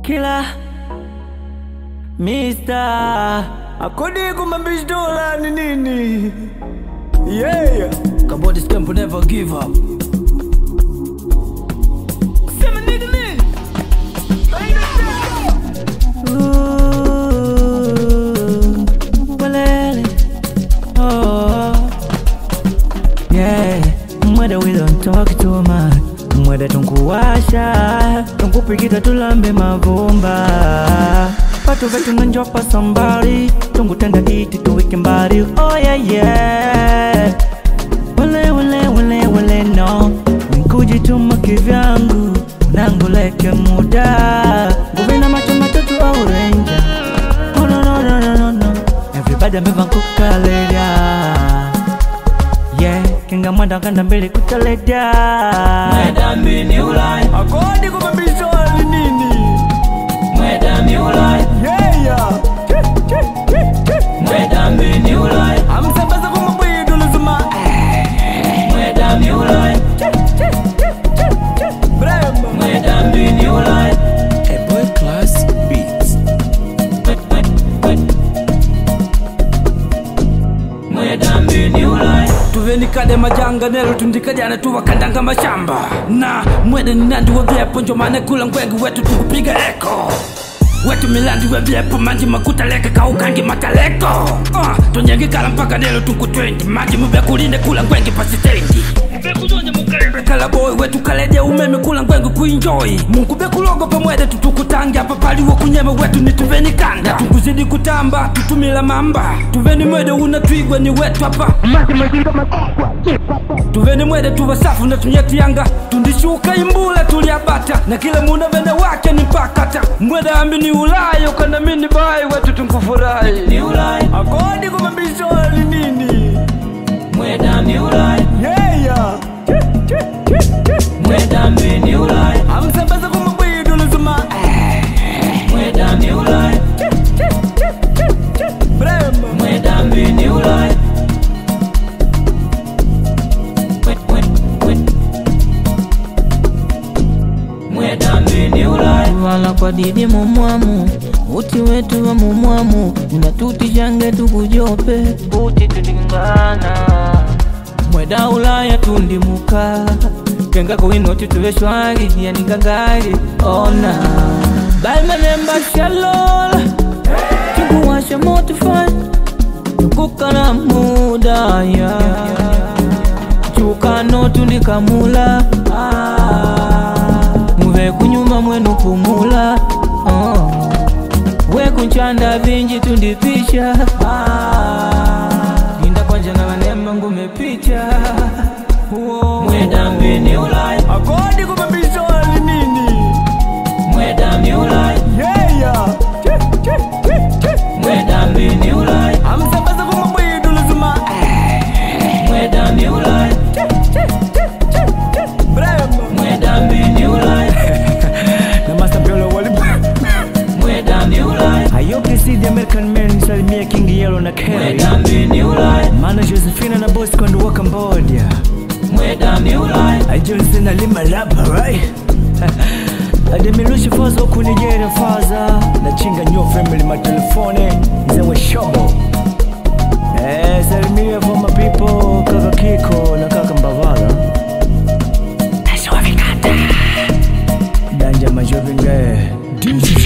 kila Mr. Akodi kumambishi dola ni nini? Yeah. Kabodi scamp never give up. Sema nigga nini? Ooh, walele. Oh. Yeah, mwada we don't talk too much mwada tunkuwasha tunkupikita tulambe mavumba patu vetu nanjopa sambari tungutenga iti tuwike mbari oh yeah yeah wale wale wale wale no nikujituma kivyangu nanguleke muda nguvina macho matatu au renja oh, no, no, no, no, no, no. everybody ameva nkukalelia yeah kinga mwanda kanda mbele kutaleta Mwedambi ni ulai, akodi kumabisoli nini mwedambi ulai, yeah yeah mwedambi ni ulai, amsambaza kumabwidu luzuma mwedambi ulai, brembo mwedambi ni ulai. A boy class beats. Mwedambi ni ulai, tuvenikade majanga nelo tundikajana tuvakandanga mashamba na mwede ninandi wevyepo njomane kula ngwengi wetu tukupiga eko wetu milandi wevyepo manji makuta leke kaukangi mataleko uh, tonyengikala mpaka nelo tuku 20 manji muvekulinde kula ngwengi pasitendi kalaboy wetu kaleje umeme kula ngwengi kuinjoi mungu bekulogo pamwede tutukutange apa paliwo kunyeme wetu nituvenikanda tukuzidi kutamba tutumila mamba tuveni mwede una twigwe ni wetu apa tuveni mwede tuvasafu na tunyetiyanga tundishuka imbula tuliabata na kila muna vene wake ni mpakata mwede ambi ni ulayo kana mini bai wetu tunkufurahi ni ulai, akodi kumabisoli nini mwedambi ulai, yeah yeah mwedambi ni ulai, amsambaza kumabwidu luzuma mwedambi ulai, brembo mwedambi ni ulai. Mwe- mwe- mwe- Mwedambi ni ulai, wala kwa didi mumwamu uti wetu wa mumwamu unatutishange tukujope uti tulingana mweda ulaya tundimuka kenga kuwinoti tuve shwari yaningangari ona balmanemba shalola tukuwasha motifai tukukana muda ya chukano tundikamula muve kunyuma mwenu pumula oh. wekunchanda vinji tundipisha linda kwanja na vanemba ngumepicha Uo. mwedambi ni ulai, akodi kumabisoli nini mwedambi ulai, yeah yeah mwedambi ni ulai, amsambaza kumabwidu luzuma mwedambi ulai, brembo mwedambi ni ulai, na masapelo wali mwedambi ulai, I hope you see the American men salimia King Yellow na Kerry mwedambi ni ulai, Mana Josephina na Bosco and wa Cambodia mwedambi ulai, I Johnson na Lima Lapa right Ademirushi faza huku Nigeria faza na chinga nyo family matelefone zewe shobo Eh, salimia for my people kaka Kiko na kaka Mbavala Danja majovinga DJ